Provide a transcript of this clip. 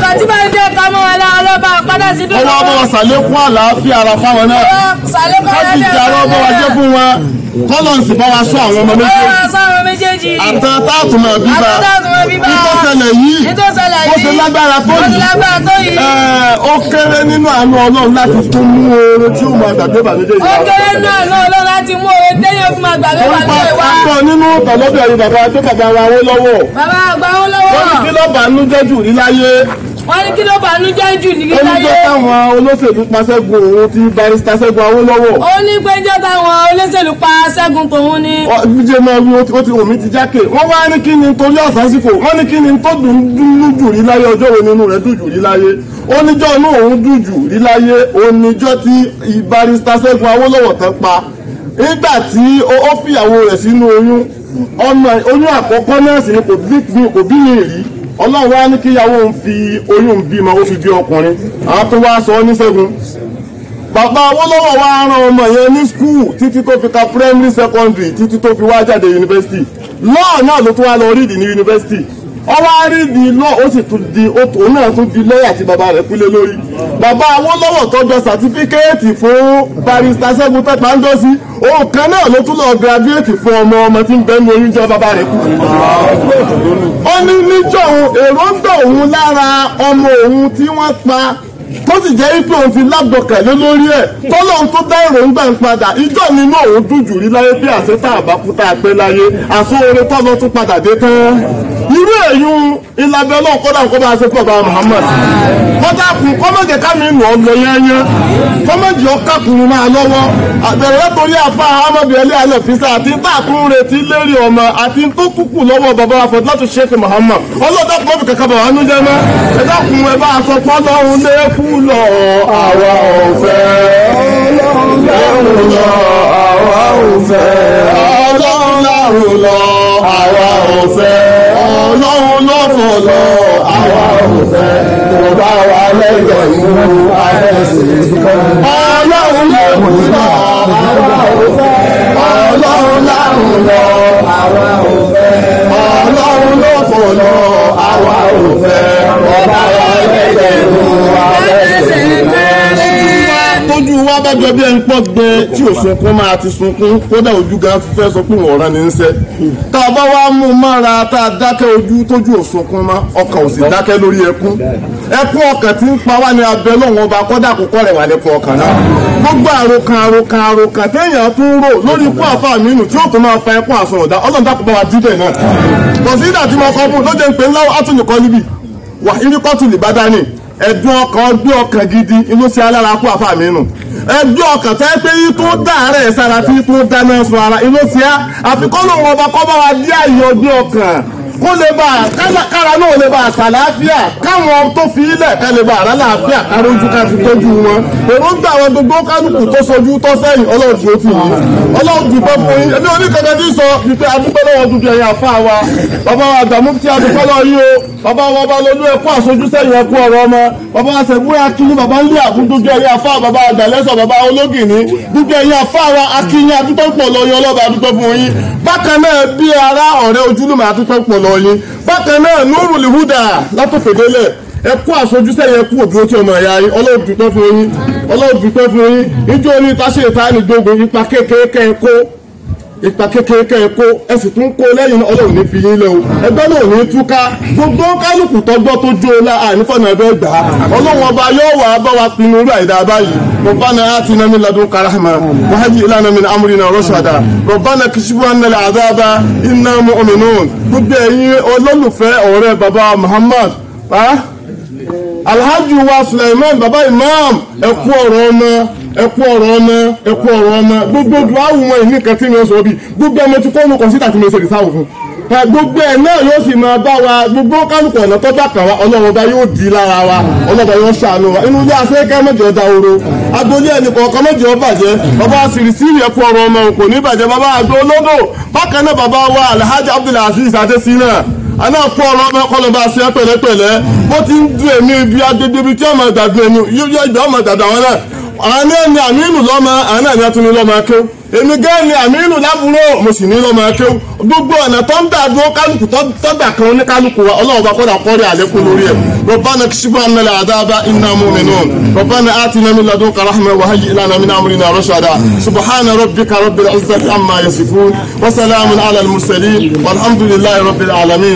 ìgbà tí bá dé ká mọ́ wọn láwọn lọ́ba padà sí dúró. ọwọ́ bá wa sàlékún àlàáfíà ara fáwọn náà sàlékún káàkiri ìjà ara ọba wa jẹ́ fún wọn kọ́lọ́ǹsì bá wa sọ àwọn ọmọ méjèèjì Ọlọ́run sáwọn méjèèjì. àtàn táàtù máa bíbá Àtàtàtùmọ̀ bíbá. ìtọ́sẹ̀lẹ̀ yìí Ìtọ́sẹ̀lẹ̀ bó yìí. ṣe lágbára tó Bó ṣe yìí lágbára tó yìí. ẹ̀, ó kéré nínú àánú ọlọ́run láti tún mú oore tí ó máa gbàgbé bàmídé Ó yìí kéré náà náà lọ láti mú oore téyàn fún àgbàgbé wà nípa ní ìwà. akọ nínú tọ̀lọ́bẹ̀ yìí bàbá tó bàbá wa wó lọ́wọ́ Bàbá àgbà wọn wọ́n ní kí lọ́wọ́. ló bá nú jẹ́ jù rí láyé Wọ́n ní kí ló bá nú jẹ́ jù ní ó ní láyé. jẹ́ táwọn olóṣèlú pàṣẹgun òun ti barista Ṣẹ́gun Awólọ́wọ́ Ó ní péjọ táwọn olóṣèlú pa Ṣẹ́gun tòun ni. jíjẹ máa wí ó ti omi ti jákè wọ́n wá ní kí ni torí àsásìkò wọ́n ní kí ni tó dùn dùn jù rí láyé ọjọ́ wo nínú rẹ̀ dùn jù rí láyé oníjọ́ inú òun dùn jù rí láyé oníjọ́ tí barista Ṣẹ́gun Awólọ́wọ̀ tán pa nígbà tí ó ó fìyàwó rẹ̀ sínú oyún ọmọ oyún àkọ́kọ́ náà sì ni kò bí kò bí yìí rí ọlọ́run wá ní kíyàwó òun fi oyún bímọ ó fi bí ọkùnrin àwọn tó wá sọ ọ́ ní Ṣẹ́gun bàbá Awólọ́wọ̀ wá rán ọmọ yẹn ní skul títí tó fi ka primary secondary títí tó fi wá jáde university lọ́ọ̀ náà ló tún wá lọ rídì ní university ọwọ́ àrídì lọ́ọ̀ ó sì tún di òtò náà tún di lẹ́yà tí bàbá rẹ̀ kúlé lórí bàbá Awólọ́wọ̀ tọ́jọ sàtífíkẹ́ẹ̀tì fún barista Ṣẹ́gun tẹ́pá ń dọ́sí òun kan náà ló tún lọ gírádúrẹ́tì fún ọmọ ọmọ tí ń bẹ́ẹ̀ ní oyún jẹ́ bàbá rẹ̀ kú ó ní níjọ́ òun èròǹgbà òun lára ọmọ òun tí wọ́n pa tó sì jẹ́ wípé òun fi lágbọ̀kẹ̀lé lórí ẹ̀ tọ́lọ́run tó dá èròǹgbà ń padà ìjọ nínú òun dùn jù rí láyé bí àṣetá àbákútà pé láyé àsóore tọ́lọ́ tún padà dé tán irú èyún ìlàbẹ̀ ọlọ́run kọ́dà kó bá a ṣe fún ọba Muhammad kọ́dà kù kọ́mọ̀jẹ̀ kámi nù ọ́ lọ yẹ́nyẹ́ kọ́mọ̀jẹ̀ ọkà kùnú máa lọ́wọ́ àbẹ̀rẹ̀ látòrí àfa amadu ẹlẹ́ alẹ́ fisa àti táàkùn retí lérí ọmọ àti tó kúkú lọ́wọ́ bàbá afọ láti Sheikh Muhammad ọlọ́dà kò fi kàkà bàbá nú jẹ́ mọ́ ẹ dákun ẹ bá aṣọ pọ́lọ́run lé kú lọ àwa ò fẹ́ ọlọ́run lẹ́rù lọ àwa ò fẹ́ ọlọ́run lẹ́rù lọ àwa ò fẹ́ ọlọ́run lọ́fọ̀ lọ àwa ò fẹ́ kò bá wa lẹ́jọ̀ ìlú àdẹ́sì ọlọ́run lẹ́rù lọ àwa ò fẹ́ ọlọ́run lẹ́rù lọ àwa ò fẹ́ ọlọ́run lọ́fọ̀ lọ àwa ò fẹ́ kò bá wa lẹ́jọ̀ ìlú àdẹ́sì tójú wa bá jọ bí ẹni pọ̀ gbẹ tí ò sunkún máa ti sunkún kódà ojú gan fẹ́ sọ pé wọ́n rán ní ń sẹ́ tá a bá wá mú un mára tá a dákẹ́ ojú tójú ò sunkún mọ́ ọkàn ò sì dákẹ́ lórí ẹkún ẹkún ọkàn tí ń pa wá ní abẹ lọ́wọ́n ọba kọ́dà kókó rẹ̀ wà lẹ́kún ọkàn náà gbogbo àròkàn àròkàn àròkàn téèyàn tún rò lórí ikú àfa mi nù tí ó tún máa fa ẹkún àsọ̀rọ̀dá ọlọ́run dákun bá wa dídẹ̀ náà kò sí ìdá tí mo kọ́ fún lóde ń pè ńlá átúnìkọ́ níbí wà irikọ́tù lìbádání ẹ̀dùn ọkàn ọdún ọkàn gidi inú sí alára kú àfa mi nù ẹ̀dùn ọkàn tẹ́ pé yí tó dáàrẹ̀ sára tí tó dáná sun ara inú sí á àfikún lòun ọba kọ́ bá wa dí àyè ọdún ọkàn kó lè bá kára náà lè bá àṣàláfíà káwọn tó fi ilẹ̀ ká lè bá àlàáfíà kárójú ká fi tọ́jú wọn èròǹgbà àwọn gbogbo kálukú tó sojú tó sẹ́yìn ọlọ́run tó tì yín ọlọ́run dùpẹ́ fún yín ẹni oníkankan tí sọ wípé adúpẹ́ lọ́wọ́ dúdú ẹ̀yìn àfa wa bàbá wa àgbàmú tí adúpẹ́ lọ́wọ́ yìí o bàbá wa bá lọ́lú ẹ̀kọ́ àsojú sẹ́yìn ẹ̀kú ọ̀rọ̀ ọmọ bàbá wa sẹ̀gbọ́n akíní bàbá ń lé àbú dúdú ẹ̀yìn àfa bàbá àgbàlẹ́sọ̀ bàbá ológìní dúdú ẹ̀yìn àfa wa akíní adúpẹ́ pọ̀ lọ́yìn ọlọ́ba adúpẹ́ fún yín bákan náà bí ara ọ̀rẹ́ ojúlùmọ̀ adúpẹ́ pọ̀ lọ́yìn bákan náà nurul huda látòkèdélẹ̀ ẹ kú àfojúsẹ́ yẹn kú òdúró tí ọmọ ẹ̀yà yín ọlọ́run dúpẹ́ fún yín ọlọ́run dúpẹ́ fún yín níjọ́ ní táṣe ìtaní gbogbo ipa kékeré kẹ́ ẹ kó ipa kékeré kẹ́ ẹ kó ẹ sì tún kó lẹ́yìn náà ọlọ́run ní fi yín lẹ́ o ẹgbẹ́ náà ní túká gbogbo kálukú tọgbọ́ tó jó o la ànífọ̀nà ẹgbẹ́ gbà á ọlọ́run ọba yóò wà á bá wa pinnu irú àìdá báyìí ربنا آتنا من لدنك رحمة وهيئ لنا من أمرنا رشدا ربنا كشف عنا العذاب إنا مؤمنون gbogbo ẹ̀yin olólùfẹ́ ọ̀rẹ́ baba Muhammad alhaji wa Suleiman baba imam ẹ kú ọ̀rọ̀ ọmọ ẹ kú ọ̀rọ̀ ọmọ ẹ kú ọ̀rọ̀ ọmọ gbogbo dùn áwùn wọn ìní kan tí mi ò sọ bí gbogbo ẹmọ tí kò ní kọ̀ǹsítà tí mi ò ṣe ìsáwò fún gbogbo ẹ náà yóò sì máa bá wa gbogbo kálukú ọ̀nà tọ́jà kan wa ọlọ́run ọba yóò di lára wa ọlọ́run ọba yóò ṣàánú wa inú ilé afẹ́kẹ́ mẹ́jọ da oro agboolé ẹnì kọ̀ọ̀kan mẹ́jọ bàjẹ́ bàbá sìrìsìrì ẹ̀kú ọ̀rọ̀ ọmọ kò ní bàjẹ́ bàbá àgbẹ̀ olódò bákan náà bàbá wa alhaji abdulaziz adesina aná kú ọ̀rọ̀ ọmọ kọlọ̀ bá ṣe pẹ̀lẹ́pẹ̀lẹ́ bó ti ń dùn èmi ibi agbègbè ibi tí ọmọ ìdàgbé ẹnu yóò ìgbà ọmọ ìdàgbé àwọn náà àwọn náà ni àmínú lọ́mọ àwọn náà ni a tún ní lọ́mọ akéw èmi gẹ́gẹ́ ni àmínú lábúrò mo sì ní lọ́mọ akéw gbogbo ọ̀nà tó ń gbà dúró kálukú tó gbà kan ní kálukú wa ọlọ́run bá kọ́dà kọ́rí àlékún lórí ẹ̀ ربنا اكشف عنا العذاب إنا مؤمنون ربنا آتنا من لدنك رحمة وهيئ لنا من أمرنا رشدا سبحان ربك رب العزة عما يصفون وسلام على المرسلين والحمد لله رب العالمين